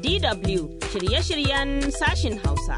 DW shirye-shiryen sashin Hausa.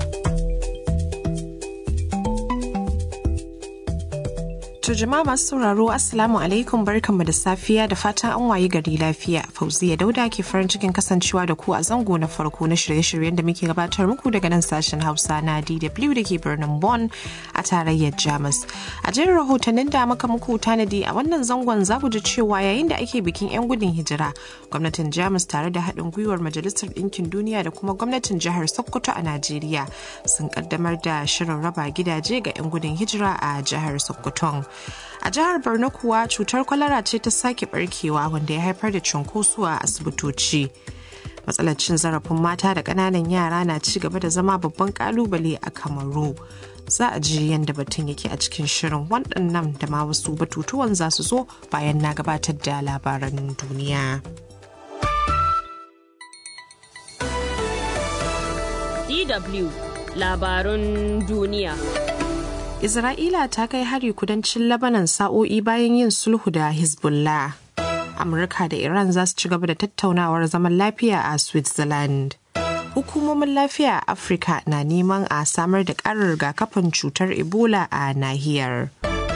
To jama'a masu sauraro Assalamu alaikum barkanmu da safiya da fatan an wayi gari lafiya. Fauziya Dauda ke farin cikin kasancewa da ku a zango na farko na shirye-shiryen da muke gabatar muku daga nan sashen Hausa na DW da ke birnin Bonn a tarayyar Jamus. A jerin rahotannin da muka muku tanadi a wannan zangon za ku ji cewa yayin da ake bikin 'yan gudun hijira, gwamnatin Jamus tare da haɗin gwiwar Majalisar Ɗinkin Duniya da kuma gwamnatin jihar Sokoto a Najeriya sun kaddamar da shirin raba gidaje ga 'yan gudun hijira a jihar Sokoton. a jihar borno kuwa cutar kwalara ce ta sake barkewa wanda ya haifar da cunkoso a asibitoci matsalar cin zarafin mata da ƙananan yara na ci gaba da zama babban kalubale a kamaru za a ji yadda batun yake a cikin shirin waɗannan da ma wasu batutuwan za su zo bayan na gabatar da labaran duniya. DW labarun duniya. Isra'ila ta kai hari kudancin Lebanon sa'o'i bayan yin sulhu da Hezbollah. Amurka da Iran za su ci gaba da tattaunawar zaman lafiya a Switzerland. Hukumomin lafiya a Afirka na neman a samar da ƙarar rigakafin cutar Ebola a nahiyar.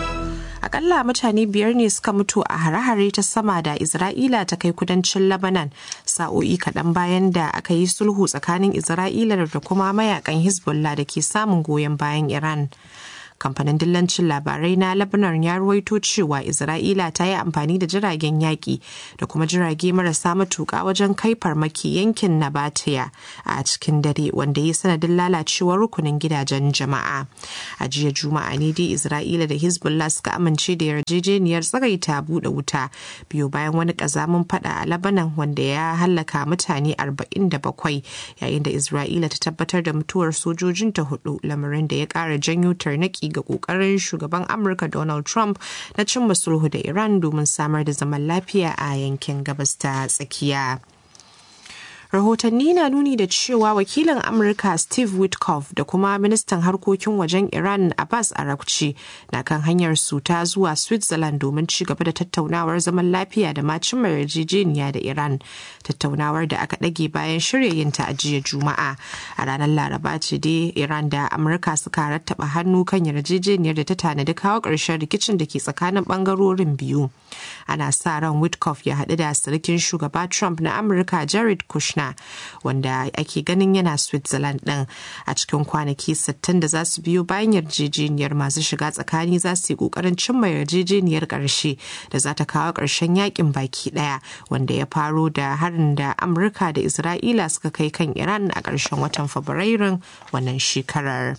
Akalla mutane biyar ne suka mutu a hare-hare ta sama da Isra'ila ta kai kudancin Lebanon sa'o'i kaɗan bayan da aka yi sulhu tsakanin Isra'ila da kuma mayakan Hezbollah da ke samun goyon bayan Iran. kamfanin dillancin labarai na lebanon ya ruwaito cewa isra'ila ta yi amfani da jiragen yaƙi da kuma jirage marasa matuƙa wajen kai farmaki yankin nabatiya a cikin dare wanda ya sanadin lalacewar rukunin gidajen jama'a a jiya juma'a ne dai isra'ila da hezbollah suka amince da yarjejeniyar tsagaita buɗe wuta biyu bayan wani ƙazamin fada a lebanon wanda ya hallaka mutane 47 yayin da isra'ila ta tabbatar da mutuwar sojojinta hudu lamarin da ya ƙara janyo tarnaki ga kokarin shugaban amurka donald trump na cimma sulhu da iran domin samar da zaman lafiya a yankin gabas ta tsakiya rahotanni na nuni da cewa wakilin amurka steve witkoff da kuma ministan harkokin wajen iran abbas arakci na kan hanyar su ta zuwa switzerland domin ci gaba da tattaunawar zaman lafiya da macin yarjejeniya da iran tattaunawar da aka ɗage bayan shirya yin ta a jiya juma'a a ranar laraba ce dai iran da amurka suka rattaba hannu kan yarjejeniyar da ta tanadi kawo ƙarshen rikicin da ke tsakanin ɓangarorin biyu ana sa ran witkoff ya haɗu da sirikin shugaba trump na amurka jared kushner wanda ake ganin yana switzerland ɗin a cikin kwanaki 60 da za su biyo bayan yarjejeniyar masu shiga tsakani za su yi ƙoƙarin cimma yarjejeniyar ƙarshe da za ta kawo ƙarshen yakin baki ɗaya wanda ya faro da harin da amurka da isra'ila suka kai kan iran a ƙarshen watan fabrairun wannan shekarar.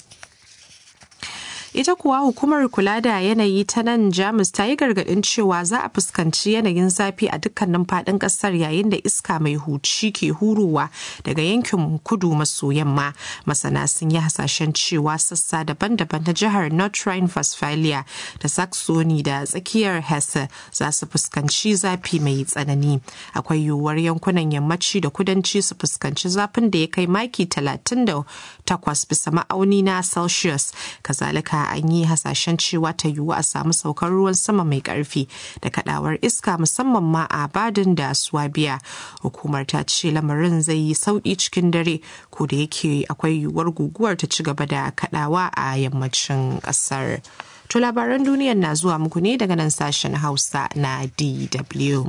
ita kuwa hukumar kula da yanayi ta nan jamus ta yi gargadin cewa za a fuskanci yanayin zafi a dukkanin fadin kasar yayin da iska mai huci ke hurowa daga yankin kudu maso yamma masana sun yi hasashen cewa sassa daban-daban na jihar north rhine-westphalia da saxony da tsakiyar hesse za su fuskanci zafi mai tsanani akwai yiwuwar yankunan yammaci da kudanci su fuskanci zafin da ya kai maki 38 bisa ma'auni na celsius kazalika an yi hasashen cewa ta yiwu a samu saukar ruwan sama mai karfi da kadawar iska musamman ma a badin da swabiya hukumar ta ce lamarin zai yi sauki cikin dare ko da yake akwai yiwuwar guguwar ta ci gaba da kadawa a yammacin kasar to labaran duniyar na zuwa muku ne daga nan sashen hausa na dw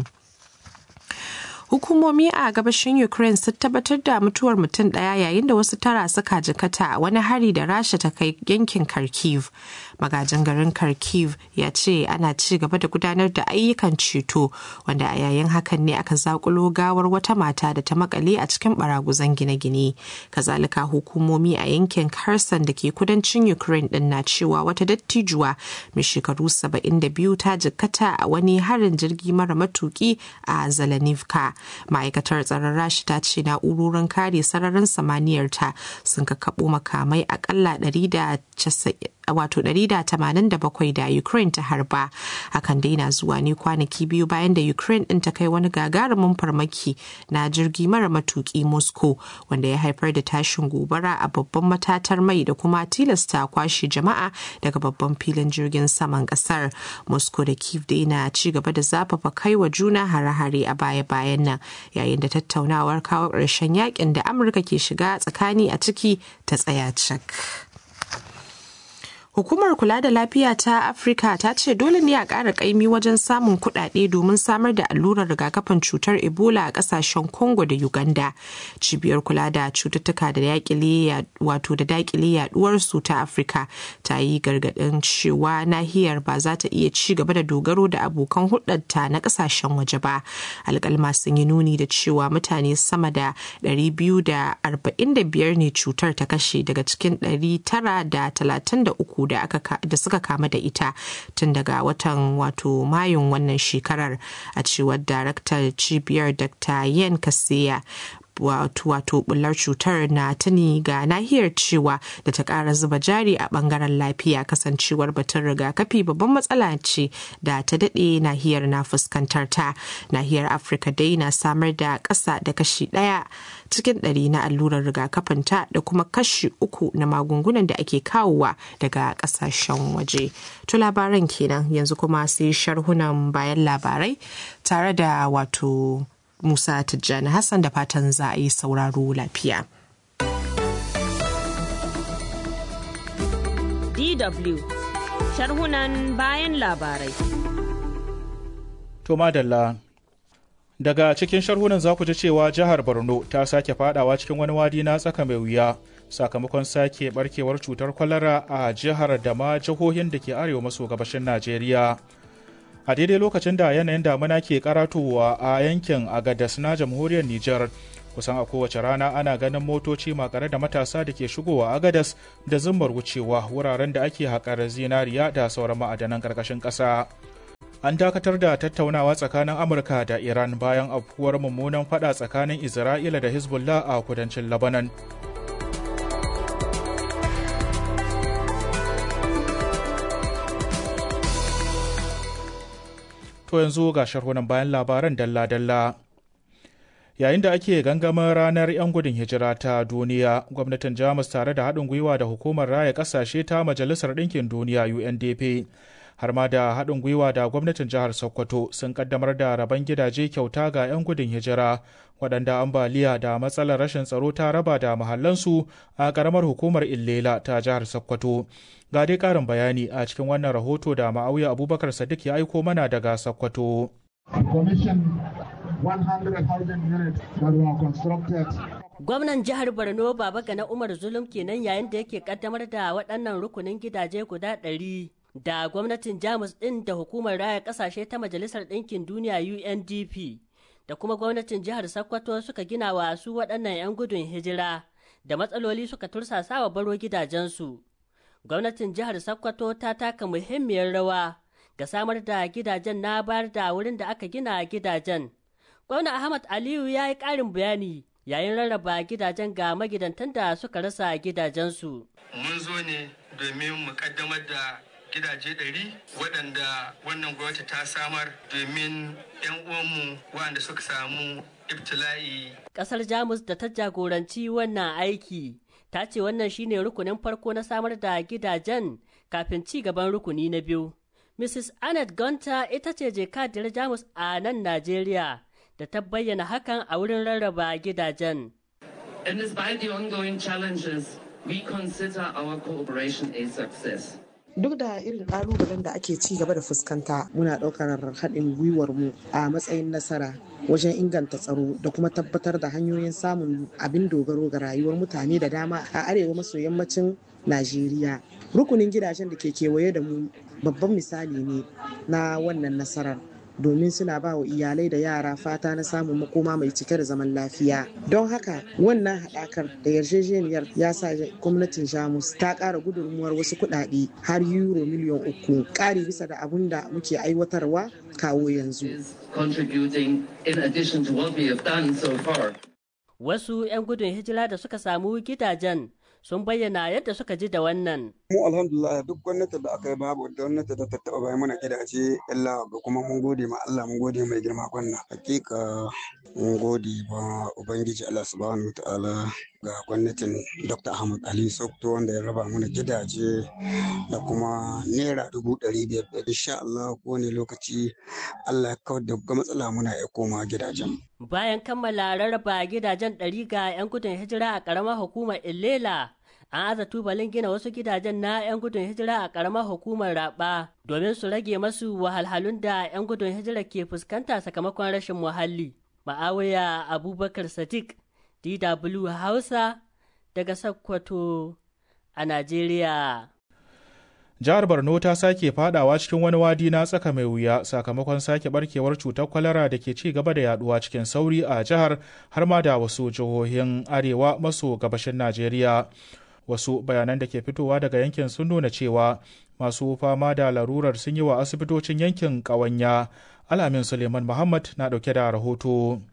hukumomi a gabashin ukraine sun tabbatar da mutuwar mutum daya yayin da wasu tara suka jikata a wani hari da rasha ta kai yankin kharkiv magajin garin kharkiv ya ce ana ci gaba da gudanar da ayyukan ceto wanda a yayin hakan ne aka zakulo gawar wata mata da ta makale a cikin baraguzan gine-gine kazalika hukumomi a yankin kherson da ke kudancin ukraine din na cewa wata dattijuwa mai shekaru 72 ta jikkata a wani harin jirgi mara matuki a zalanivka ma'aikatar tsaron rashi ta ce na'urorin kare sararin samaniyar ta sun kakkaɓo makamai akalla wato 187 da Ukraine ta harba. Hakan dai na zuwa ne kwanaki biyu bayan da Ukraine ɗin ta kai wani gagarumin farmaki na jirgi mara matuki Moscow wanda ya haifar da tashin gobara a babban matatar mai da kuma tilasta kwashe jama'a daga babban filin jirgin saman kasar. Moscow da Kiev dai na ci gaba da zafafa kai wa juna hare-hare a baya-bayan nan yayin da tattaunawar kawo ƙarshen yakin da Amurka ke shiga tsakani a ciki ta tsaya cak. Hukumar kula da lafiya ta Afirka ta ce dole ne a ƙara ƙaimi wajen samun kuɗaɗe domin samar da allurar rigakafin cutar Ebola a ƙasashen Congo da Uganda. Cibiyar kula da cututtuka da daƙile wato da daƙile yaduwar su ta Afirka ta yi gargaɗin cewa nahiyar ba za ta iya ci gaba da dogaro da abokan hulɗarta na ƙasashen waje ba. Alƙalma sun yi nuni da cewa mutane sama da 245 ne cutar ta kashe daga cikin 933 da aka da suka kama da ita tun daga watan wato mayun wannan shekarar a cewar daraktar cibiyar dr yen kasiya wato wato bullar cutar na tuni ga nahiyar cewa da ta kara zuba jari a bangaren lafiya kasancewar batun rigakafi babban matsala ce da ta dade nahiyar na fuskantar ta nahiyar afirka dai na samar da ƙasa da kashi ɗaya cikin ɗari na allurar rigakafin ta da kuma kashi uku na magungunan da ake kawowa daga ƙasashen waje to labaran kenan yanzu kuma sai sharhunan bayan labarai tare da wato Musa Tijjani Hassan da fatan za a yi sauraro lafiya. DW sharhunan bayan labarai. To madalla daga cikin sharhunan za ku ji cewa jihar Borno ta sake fadawa cikin wani wadi na tsaka mai wuya sakamakon sake barkewar cutar kwalara a jihar da ma jihohin da ke arewa maso gabashin Najeriya. a daidai lokacin da yanayin damuna ke karatowa a yankin agadas na jamhuriyar Nijar kusan a kowace rana ana ganin motoci makare da matasa da ke shigowa agadas da zummar wucewa wuraren da ake haƙar zinariya da sauran ma'adanan ƙarƙashin ƙasa. An dakatar da tattaunawa tsakanin Amurka da Iran bayan afkuwar mummunan fada tsakanin Isra'ila da Hezbollah a kudancin Lebanon. To yanzu ga sharhunan bayan labaran dalla-dalla. Yayin da ake gangamin ranar 'yan gudun hijira ta duniya, gwamnatin Jamus tare da haɗin gwiwa da hukumar raya ƙasashe ta Majalisar Ɗinkin Duniya UNDP, har ma da haɗin gwiwa da gwamnatin jihar Sokoto sun ƙaddamar da rabon gidaje kyauta ga 'yan gudun hijira, waɗanda ambaliya da matsalar rashin tsaro ta raba da mahallansu a ƙaramar hukumar Illela ta jihar Sokoto. Ga dai ƙarin bayani a cikin wannan rahoto da ma'auya Abubakar Sadiq ya aiko mana daga Sokoto. Gwamnan jihar Borno Baba Gana Umar Zulum kenan yayin da yake kaddamar da waɗannan rukunin gidaje guda ɗari da gwamnatin Jamus ɗin da hukumar raya ƙasashe ta Majalisar Ɗinkin Duniya UNDP da kuma gwamnatin jihar Sokoto suka gina wa su waɗannan 'yan gudun hijira da matsaloli suka tursasa wa baro gidajensu. Gwamnatin jihar Sokoto ta taka muhimmiyar rawa ga samar da gidajen na bayar da wurin da aka gina gidajen. Gwamna Ahmad Aliyu ya yi ƙarin bayani yayin rarraba gidajen ga magidantan da suka rasa gidajensu. Mun zo ne domin mu kaddamar da gidaje ɗari waɗanda wannan gwamnati ta samar domin 'yan uwanmu waɗanda suka samu ibtila'i. Ƙasar Jamus da ta jagoranci wannan aiki ta ce wannan shine rukunin farko na samar da gidajen kafin ci gaban rukuni na biyu. Mrs. Annette Gunter ita ce jakadiyar Jamus a nan Najeriya da ta bayyana hakan a wurin rarraba gidajen. And despite the ongoing challenges, we consider our cooperation a success. duk da irin ƙalubalen da ake ci gaba da fuskanta muna ɗaukar haɗin gwiwar mu a matsayin nasara wajen inganta tsaro da kuma tabbatar da hanyoyin samun abin dogaro ga rayuwar mutane da dama a arewa maso yammacin najeriya rukunin gidajen da ke kewaye da mu babban misali ne na wannan nasarar domin suna ba wa iyalai da yara fata na samun makoma mai cike da zaman lafiya don haka wannan haɗakar da yarjejeniyar ya sa gwamnatin jamus ta ƙara gudunmuwar wasu kuɗaɗe har euro miliyan uku ƙari bisa da abun da muke aiwatarwa kawo yanzu wasu 'yan gudun hijira da suka samu gidajen sun bayyana yadda suka ji da wannan. Mu alhamdulillah duk gwamnati da aka yi babu gwamnati da ta taɓa bayan mana gidaje illa ga kuma mun gode ma Allah mun gode mai girma gwanna. Hakika mun gode ma Ubangiji Allah subhanahu wa ta'ala ga gwamnatin Dr. Ahmad Ali Sokto wanda ya raba mana gidaje da kuma naira dubu ɗari biyar da insha Allah kowane lokaci Allah ya kawar da matsala muna ya koma gidajen. Bayan kammala rarraba gidajen ɗari ga 'yan gudun hijira a ƙaramar hukumar Illela, an aza tubalin gina wasu gidajen na 'yan gudun hijira a ƙaramar hukumar Raba domin su rage masu wahalhalun da 'yan gudun hijira ke fuskanta sakamakon rashin muhalli. Ma'awiya Abubakar Sadiq, DW Hausa, daga Sokoto a Najeriya. jihar borno ta sake fadawa cikin wani wadi na tsaka mai wuya sakamakon sake barkewar cutar kwalara da ke ci gaba da yaduwa cikin sauri a jihar har ma da wasu jihohin arewa maso gabashin najeriya wasu bayanan da ke fitowa daga yankin sun nuna cewa masu fama da larurar sun yi wa asibitocin yankin ƙawanya alamin suleiman muhammad na ɗauke da rahoto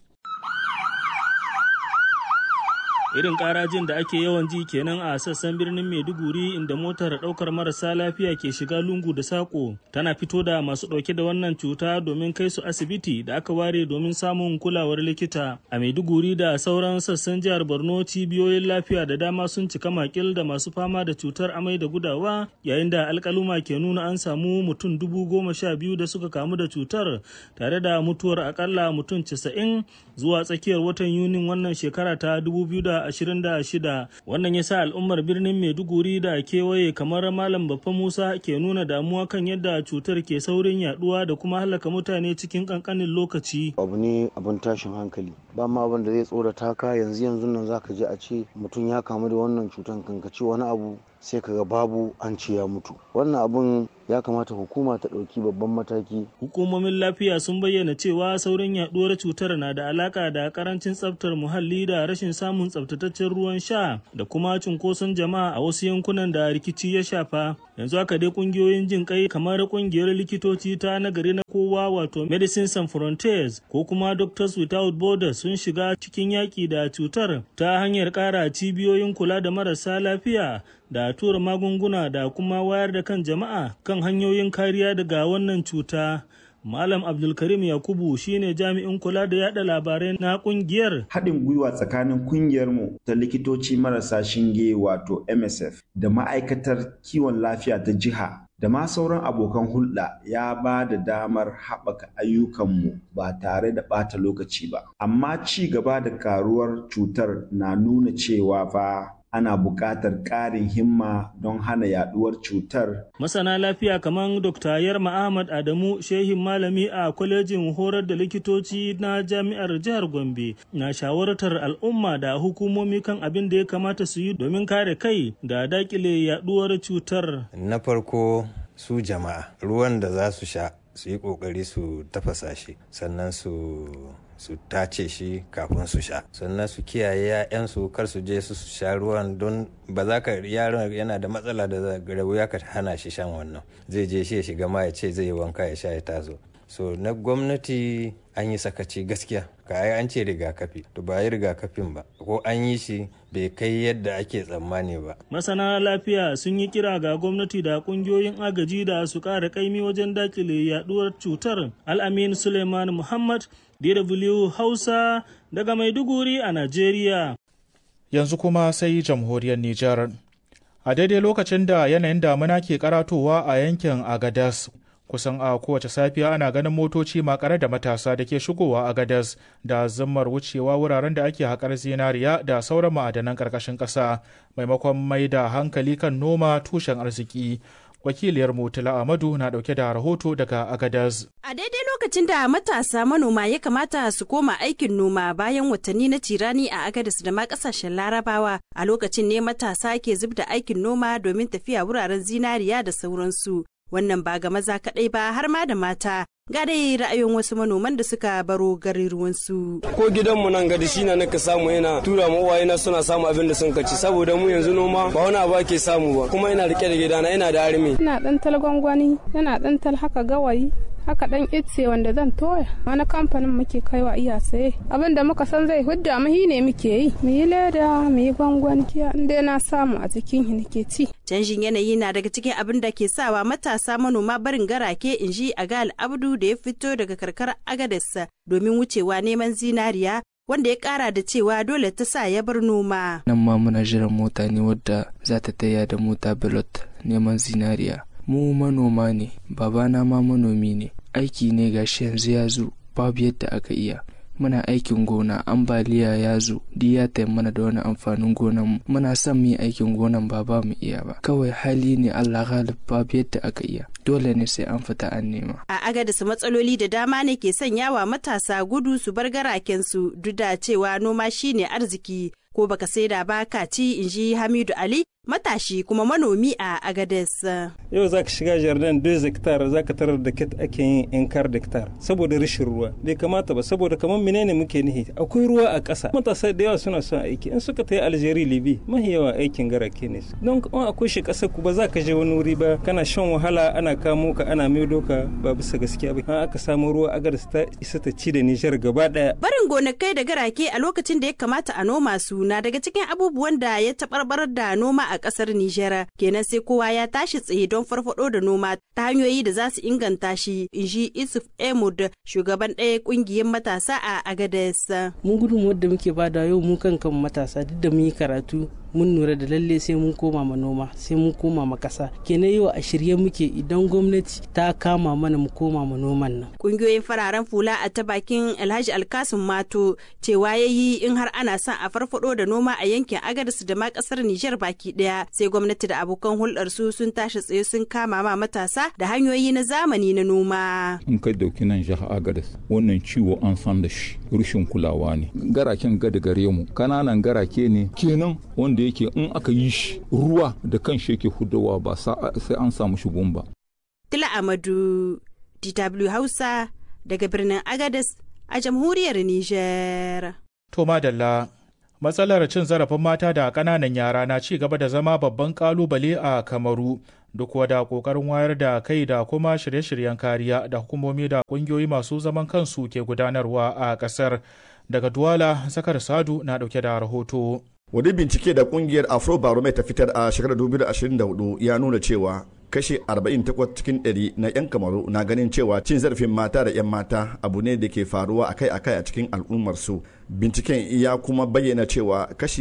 irin karajin da ake yawan ji kenan a sassan birnin maiduguri inda motar daukar marasa lafiya ke shiga lungu da sako tana fito da masu dauke da wannan cuta domin kai su asibiti da aka ware domin samun kulawar likita a maiduguri da sauran sassan jihar borno cibiyoyin lafiya da dama sun cika makil da masu fama da cutar amai da gudawa yayin da alkaluma ke nuna an samu mutum dubu goma sha biyu da suka kamu da cutar tare da mutuwar akalla mutum casa'in zuwa tsakiyar watan yunin wannan shekara ta dubu biyu da 2026 wannan ya sa al'ummar birnin maiduguri da kewaye kamar malam baffa musa ke nuna damuwa kan yadda cutar ke saurin yaduwa da kuma halaka mutane cikin kankanin lokaci abu ne abin tashin hankali ba ma abin da zai tsorata ka yanzu yanzu nan zaka je a ce mutum ya kamu da wannan cutar kankaci wani abu sai kaga babu an ce ya mutu wannan abun ya kamata hukuma ta ɗauki babban mataki hukumomin lafiya sun bayyana cewa saurin yaduwar cutar na da alaka da karancin tsaftar muhalli da rashin samun tsaftataccen ruwan sha da kuma cunkoson jama'a a wasu yankunan da rikici ya shafa yanzu haka dai kungiyoyin jin kai kamar kungiyar likitoci ta nagari na kowa wato medicine sans frontiers ko kuma doctors without borders sun shiga cikin yaki da cutar ta hanyar kara cibiyoyin kula da marasa lafiya da tura magunguna da kuma wayar da kan jama'a kan hanyoyin kariya daga wannan cuta Malam Abdulkarim Yakubu shine jami'in kula da yada labarai na kungiyar. Haɗin gwiwa tsakanin kungiyarmu ta likitoci marasa shinge wato MSF da ma'aikatar kiwon lafiya ta jiha da ma sauran abokan hulɗa ya ba da damar haɓaka ayyukanmu ba tare da ɓata lokaci ba. Amma ci gaba da karuwar cutar na nuna cewa fa ana buƙatar ƙarin himma don hana yaduwar cutar. Masana lafiya kamar Dr. Yarma Ahmad Adamu, shehin malami a kwalejin horar da likitoci na jami'ar jihar Gombe, na shawartar al'umma da hukumomi kan abin da ya kamata su yi domin kare kai da dakile yaduwar cutar. Na farko su jama'a ruwan da za su sha su yi ƙoƙari su tafasa shi sannan su su tace shi kafin su sha sannan su kiyaye ‘ya'yansu kar su je su sha ruwan don ba za ka yaron yana da matsala da wuya ka hana shi shan wannan zai je shi ya shiga ma ya ce zai yi wanka ya sha ya tazo so na gwamnati an yi sakaci gaskiya ka ai an ce rigakafi to ba yi rigakafin ba ko an yi shi bai kai yadda ake tsammani ba masana lafiya sun yi kira ga gwamnati da kungiyoyin agaji da su kara kaimi wajen dakile yaduwar cutar al'amin suleiman muhammad DW Hausa daga Maiduguri a Najeriya. Yanzu kuma sai jamhuriyar Nijar. A daidai lokacin da yanayin damuna ke karatowa a yankin Agadas, kusan a kowace safiya ana ganin motoci makare da matasa da ke shigowa Agadas da zammar wucewa wuraren da ake haƙar zinariya da sauran ma'adanan ƙarƙashin ƙasa maimakon mai da hankali kan noma tushen arziki. wakiliyar mutula amadu na dauke da rahoto daga agadaz a daidai lokacin da matasa manoma ya kamata su koma aikin noma bayan watanni na tirani a agadaz da ma kasashen larabawa a lokacin ne matasa ke zub da aikin noma domin tafiya wuraren zinariya da sauransu wannan ba ga maza kaɗai ba har ma da mata ga dai ra'ayin wasu manoman da suka baro garuruwansu. Ko gidanmu nan gadi shi na naka samu yana tura ma uwayena suna samu abin da sun kaci saboda mu yanzu noma ba wani abu ake samu ba kuma ina rike da gidana ina da armi. Ina dan tal gwangwani yana dan tal haka gawayi haka dan itse wanda zan toya wani kamfanin muke kaiwa iya saye abin da muka san zai hudda mu ne muke yi mu yi leda mu yi gwangwan kiya inda na samu a cikin shi nake ci canjin yanayi na daga cikin abin da ke sawa matasa manoma barin garake in ji a gal abdu da ya fito daga karkar agadarsa domin wucewa neman zinariya wanda ya kara da cewa dole ta sa ya bar noma. Nan ma muna jiran mota ne wadda za ta taya da mota bilot neman zinariya. Mu manoma ne, babana ma manomi ne, aiki ne gashi yanzu ya zo babu yadda aka iya. Muna aikin gona ambaliya ya zo di ya mana da wani amfanin gonan muna son mu yi aikin gonan ba ba mu iya ba kawai hali ne Allah galib babu yadda aka iya dole ne sai an fita an nema. A agadisa matsaloli da dama ne ke sanyawa matasa gudu su bar garakensu duk da cewa noma shine arziki ko baka saida ba ka ci in ji Hamidu Ali matashi kuma manomi a Agades. Yau za ka shiga jardin 2 hectare za ka tarar da kit ake yin inkar hectare saboda rashin ruwa bai kamata ba saboda kamar menene muke nihi akwai ruwa a ƙasa matasa da yawa suna son aiki in suka tayi Algeria Libi mahi yawa aikin garake ne don kuma akwai shi ƙasar ku ba za ka je wani wuri ba kana shan wahala ana kamo ka ana maido ka ba bisa gaskiya ba an aka samu ruwa Agades ta isa ta ci da Nijar gaba ɗaya. Barin gonakai da garake a lokacin da ya kamata a noma su na daga cikin abubuwan da ya taɓarɓarar da noma a kasar Nijar kenan sai kowa ya tashi tsaye don farfado da noma ta hanyoyi da za su inganta shi in ji Isuf Emud shugaban ɗaya kungiyar matasa a Agades. Mun gudun wadda muke bada yau mu kan kan matasa duk da mun yi karatu mun lura da lalle sai mun koma ma noma sai mun koma ma kasa kenan yau a shirye muke idan gwamnati ta kama mana mu koma ma noman nan kungiyoyin fararen fula a ta bakin alhaji alkasim mato cewa ya yi in har ana son a farfado da noma a yankin agadis da ma kasar nijar baki daya sai gwamnati da abokan hulɗar su sun tashi tsaye sun kama ma matasa da hanyoyi na zamani na noma in kai dauki nan jihar agadis wannan ciwo an san da shi rushin kulawa ne garaken gada gare mu kananan garake ne kenan wanda yake in aka yi shi ruwa da kan shi yake hudawa ba sai an samu shigun ba. Tila Amadu, DW Hausa daga birnin Agadez a jamhuriyar Nijar. To madalla, matsalar cin zarafin mata da ƙananan yara na ci gaba da zama babban ƙalubale a Kamaru. Duk wada ƙoƙarin wayar da kai da kuma shirye-shiryen kariya da hukumomi da ƙungiyoyi masu zaman kansu ke gudanarwa a ƙasar. Daga Duwala, Zakar Sadu na ɗauke da rahoto. wani bincike da kungiyar afrobarometer ta fitar a shekarar 2024 ya nuna cewa kashe 48 cikin 100 na 'yan kamaru na ganin cewa cin zarafin mata da 'yan mata abu ne da ke faruwa akai-akai a cikin al'ummarsu binciken ya kuma bayyana cewa kashi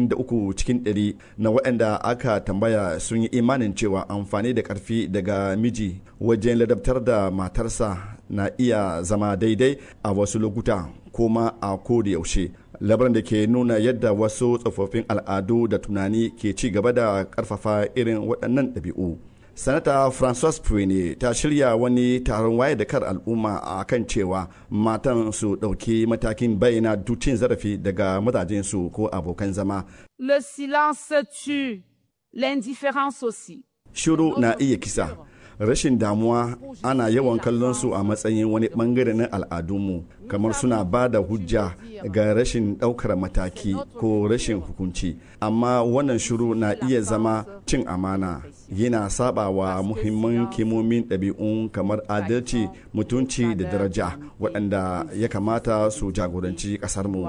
63 cikin 100 na waɗanda aka tambaya sun yi imanin cewa amfani da ƙarfi daga miji wajen ladabtar da matarsa na iya zama daidai a wasu lokuta kuma a koda yaushe labarin da ke nuna yadda wasu tsofaffin al'adu da tunani ke ci gaba da karfafa irin waɗannan ɗabi'u sanata francois puene ta shirya wani taron waye da kar al'umma a kan cewa matan su ɗauki matakin bayyana dutin zarafi daga mazajensu ko abokan zama le silence tue l'indifférence aussi shiru na iya kisa rashin damuwa ana yawan kallon su a matsayin wani bangare na al'adunmu kamar suna ba da hujja ga rashin ɗaukar mataki ko rashin hukunci amma wannan shiru na iya zama cin amana yana saba wa muhimman kimomin ɗabi'un kamar adalci mutunci da daraja waɗanda ya kamata su jagoranci ƙasarmu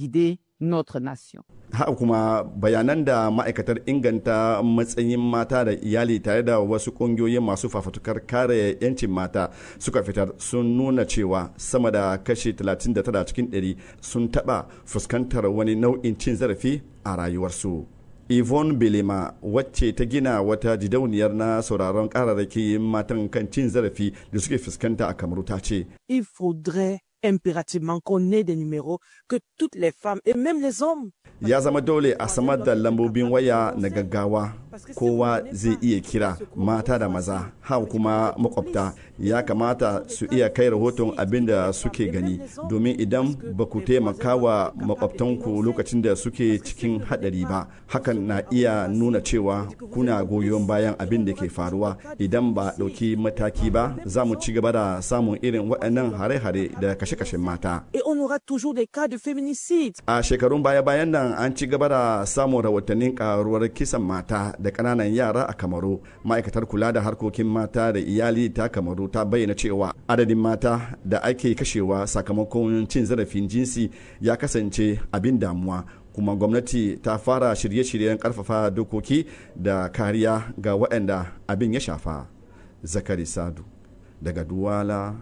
notre nation. Haka kuma bayanan da ma'aikatar inganta matsayin mata da iyali tare da wasu ƙungiyoyin masu fafatukar kare 'yancin mata suka fitar sun nuna cewa sama da kashi 39 cikin 100 sun taɓa fuskantar wani nau'in cin zarafi a rayuwarsu. Yvonne Belema wacce ta gina wata jidauniyar na sauraron kararraki matan kan cin zarafi da suke fuskanta a kamaru ta ce. Il faudrait impérativement qu'on ait des numéros que toutes les femmes et même les hommes. Ya zama dole a samar da lambobin waya na gaggawa kowa zai iya kira mata da maza hau kuma makwabta ya kamata su iya kai rahoton abin da suke gani domin idan ba ku taimaka wa makwabtanku lokacin da suke cikin hadari ba hakan na iya nuna cewa kuna goyon bayan abin da ke faruwa idan ba ɗauki mataki ba za mu ci gaba da samun irin waɗannan hare-hare da kashe-kashen mata. Et on aura toujours des cas de féminicide. A shekarun baya-bayan nan an ci gaba da samun rahotannin karuwar kisan mata da ƙananan yara a kamaru ma'aikatar kula da harkokin mata da iyali ta kamaru ta bayyana cewa adadin mata da ake kashewa sakamakon cin zarafin jinsi ya kasance abin damuwa kuma gwamnati ta fara shirye-shiryen karfafa dokoki da kariya ga waɗanda abin ya shafa zakari sadu daga duwala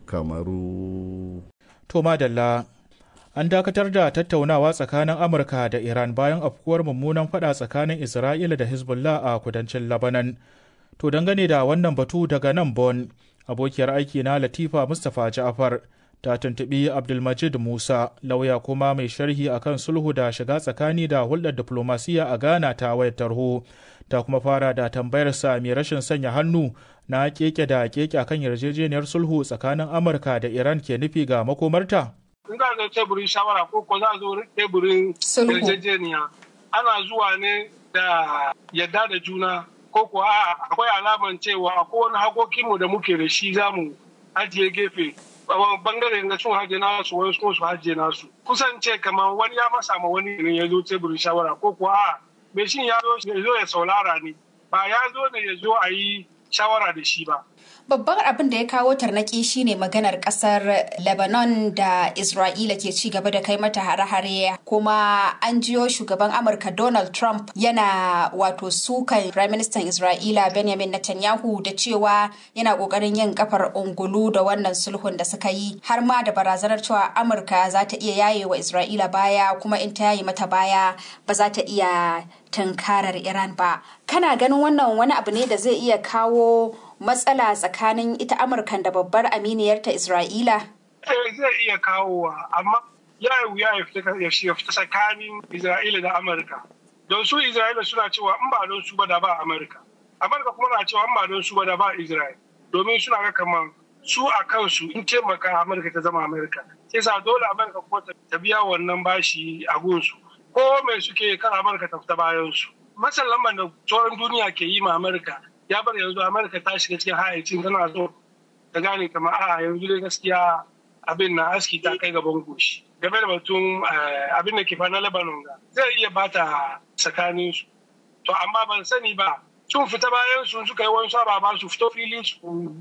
kamaru to madalla an dakatar da tattaunawa tsakanin amurka da iran bayan afkuwar mummunan fada tsakanin isra'ila da hezbollah a kudancin labanan to dangane da wannan batu daga nan bon abokiyar aiki na latifa mustapha ja'afar ta tuntubi abdulmajid musa lauya kuma mai sharhi akan sulhu da shiga tsakani da hulɗar diplomasiya a ghana ta wayar tarho ta kuma fara da tambayarsa mai rashin sanya hannu na keke da keke akan yarjejeniyar sulhu tsakanin amurka da iran ke nufi ga makomarta in za zo teburin shawara ko ko za zo teburin yarjejeniya ana zuwa ne da yadda da juna ko ko a akwai alaman cewa akwai wani hakokinmu da muke da shi za mu ajiye gefe bangare na sun haje nasu wani sun su haje nasu kusan ce kamar wani ya masa ma wani ne ya zo teburin shawara ko ko a mai shin ya zo ya saulara ne ba ya zo ne ya zo a yi shawara da shi ba Babban abin da ya kawo tarnaki shine maganar kasar Lebanon da Isra'ila ke ci gaba da kai mata hare-hare kuma an jiyo shugaban Amurka Donald Trump yana wato sukan Prime Minister Isra'ila Benjamin Netanyahu da cewa yana kokarin yin kafar ungulu da wannan sulhun da suka yi har ma da barazanar cewa Amurka za ta iya yaye wa Isra'ila baya kuma in ta yaye mata baya ba za ta iya tunkarar Iran ba. Kana ganin wannan wani abu ne da zai iya kawo matsala tsakanin ita amurkan da babbar aminiyarta isra'ila zai iya kawowa amma ya yi wuya ya fita tsakanin isra'ila da amurka don su isra'ila suna cewa in ba don su ba da ba amurka amurka kuma na cewa in ba don su ba da ba isra'ila domin suna ga kamar su a kansu in taimaka amurka ta zama amurka sai sa dole amurka kuma ta biya wannan bashi a gunsu ko mai suke kan amurka ta fita bayan su matsin lambar da sauran duniya ke yi ma amurka ya bar yanzu amurka ta shiga cikin hayacin tana so ta gane kamar a yanzu dai gaskiya abin na aski ta kai gaban goshi game da batun abin da ke fa na lebanon ga zai iya bata tsakanin su to amma ban sani ba sun fita bayan su suka yi wani ba su fito fili su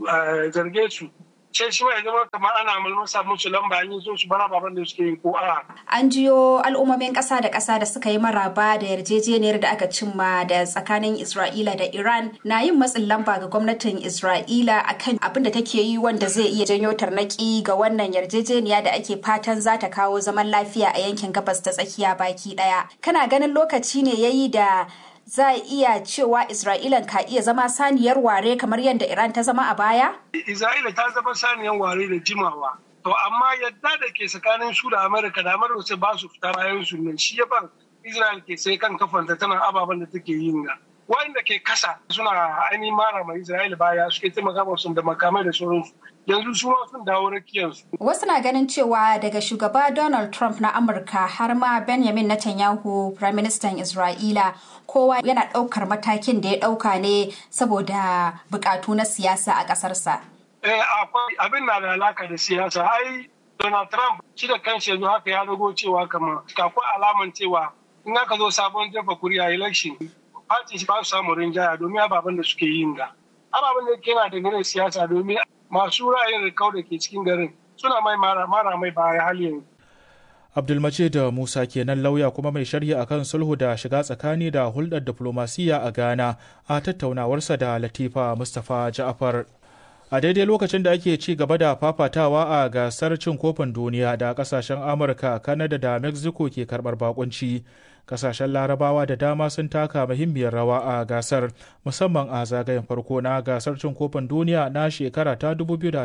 zarge su sai shi mai zama kamar ana mulmusa musu lamba an yi so su bara baban da suke yi ko a. An jiyo al'ummomin ƙasa da ƙasa da suka yi maraba da yarjejeniyar da aka cimma da tsakanin Isra'ila da Iran na yin matsin lamba ga gwamnatin Isra'ila akan abin da take yi wanda zai iya janyo tarnaki ga wannan yarjejeniya da ake fatan za ta kawo zaman lafiya a yankin gabas ta tsakiya baki ɗaya. Kana ganin lokaci ne yayi da za a iya cewa Isra'ilan ka iya zama saniyar ware kamar yadda Iran ta zama a baya? Isra'ila ta zama saniyar ware da jimawa. To amma yadda da ke tsakanin su da Amurka da Amurka sai ba su fita bayan su nan shi ya ban Isra'il ke sai kan kafanta tana ababen da take yin ga. Wanda ke kasa suna ainihin mara mai Isra'ila baya suke taimaka musu da makamai da sauransu. yanzu su ma sun dawo rakiyarsu. Wasu na ganin cewa daga shugaba Donald Trump na Amurka har ma Benjamin Netanyahu, Prime Minister Isra'ila, kowa yana ɗaukar matakin da ya ɗauka ne saboda buƙatu na siyasa a ƙasarsa. Eh, akwai abin na da alaka da siyasa. Ai, Donald Trump shi da kanshi yanzu haka ya dago cewa kama akwai alaman cewa in aka zo sabon jefa kuri'a election, party shi ba su samu rinjaya domin ababen da suke yin ga. Ababen da ke na da siyasa domin masu ra'ayin rikau da ke cikin garin suna mai mara mai baya hali yanzu. Abdulmajid Musa kenan lauya kuma mai sharhi akan sulhu da shiga tsakani da hulɗar diflomasiyya a Ghana a tattaunawarsa da Latifa Mustapha Ja'afar. A daidai lokacin da ake ci gaba da fafatawa a gasar cin kofin duniya da kasashen Amurka, Kanada da Mexico ke karɓar bakunci. Kasashen Larabawa da dama sun taka muhimmiyar rawa a gasar, musamman a zagayen farko na gasar cin kofin duniya na shekara ta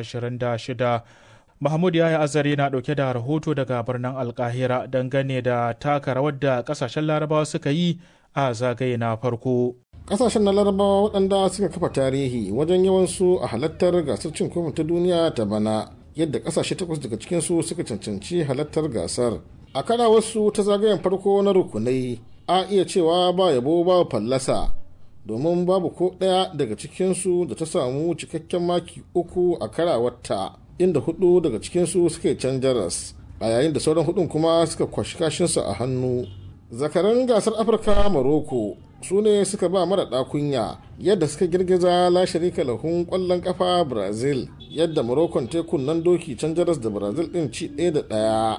2026. Mahmud Yaya Azare na ɗauke da rahoto daga birnin Alkahira dangane da taka rawar da ƙasashen Larabawa suka yi a zagaye na farko. Ƙasashen na Larabawa waɗanda suka kafa tarihi wajen yawansu a halattar gasar cin kofin ta duniya ta bana yadda ƙasashe takwas daga cikinsu suka cancanci halattar gasar. A kara wasu ta zagayen farko na rukunai a iya cewa ba yabo ba fallasa domin babu ko ɗaya daga cikinsu da ta samu cikakken maki uku a karawarta. inda hudu daga cikinsu suka yi can jaras a yayin da sauran hudun kuma suka kwashi kashinsu a hannu zakaran gasar afirka maroko su ne suka ba mara kunya yadda suka girgiza la sharika lahun kwallon kafa brazil yadda morocco tekun nan doki can jaras da brazil din ci ɗaya da ɗaya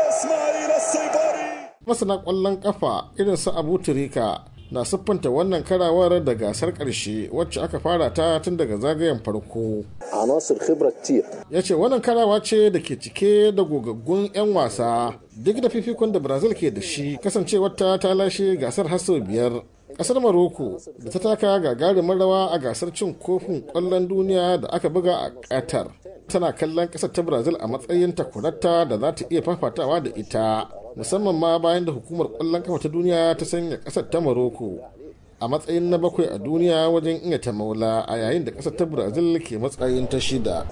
masana kwallon kafa irin su abu turika na siffanta wannan karawar da gasar ƙarshe wacce aka fara ta tun daga zagayen farko ya ce wannan karawa ce da ke cike da gogaggun 'yan wasa duk da fifikon da brazil ke da shi kasancewar ta ta lashe gasar har sau biyar kasar maroko da ta taka gagarumin rawa a gasar cin kofin kwallon duniya da aka buga a qatar tana kallon kasar ta brazil a matsayin takwarata da za ta iya fafatawa da ita musamman ma bayan da hukumar kwallon kafa ta duniya ta sanya kasar ta maroko a matsayin na bakwai a duniya wajen iya ta maula a yayin da kasar ta brazil ke matsayin ta shida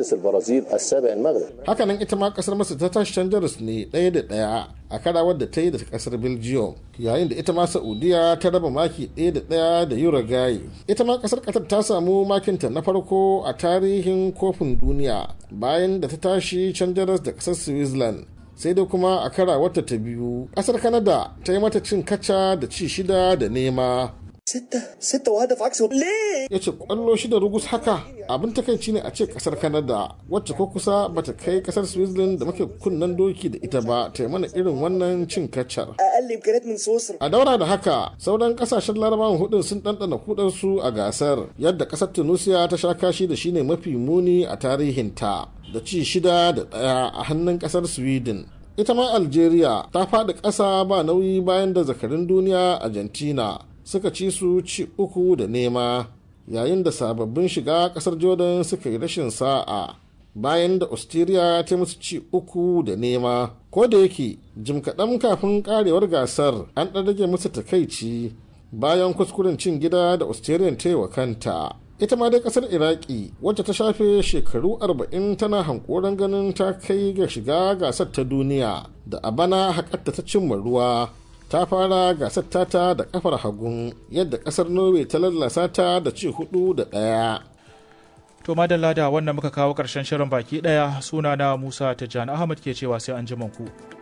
hakanan ita ma kasar masar ta tashi can jamus ne ɗaya da ɗaya a karawar da ta yi da kasar belgium yayin da ita ma saudiya ta raba maki ɗaya da ɗaya da uruguay ita ma kasar qatar ta samu makinta na farko a tarihin kofin duniya bayan da ta tashi can jamus da kasar switzerland sai dai kuma a kara wata ta biyu kasar kanada ta yi mata cin kaca da ci shida da nema ya ce kwallo shida rugus haka abin takaici ne a ce kasar kanada wacce ko kusa bata kai kasar switzerland da muke kunnan doki da ita ba ta mana irin wannan cin kacar a daura da haka sauran kasashen larabawan hudun sun ɗanɗana kudansu a gasar yadda kasar tunisia ta sha kashi da shine mafi muni a tarihinta da ci shida da ɗaya a hannun ƙasar sweden ita ma algeria ta faɗi ƙasa ba nauyi bayan da zakarin duniya argentina suka ci su ci uku da nema yayin da sababbin shiga ƙasar jordan suka yi rashin sa'a bayan da austria ta musu ci uku da nema ko da yake jim kaɗan kafin ƙarewar gasar an ɗan rage musu takaici bayan kuskuren cin gida da australian ta yi wa kanta ita ma dai kasar iraki wacce ta shafe shekaru 40 tana hankoron ganin ta kai ga shiga gasar ta duniya da a bana hakatta ta cimma ruwa ta fara gasar tata da kafar hagun yadda kasar norway ta lallasa ta da ci hudu da ɗaya. to madalla da wannan muka kawo ƙarshen shirin baki ɗaya sunana musa tijjani ahmad ke cewa sai an ku.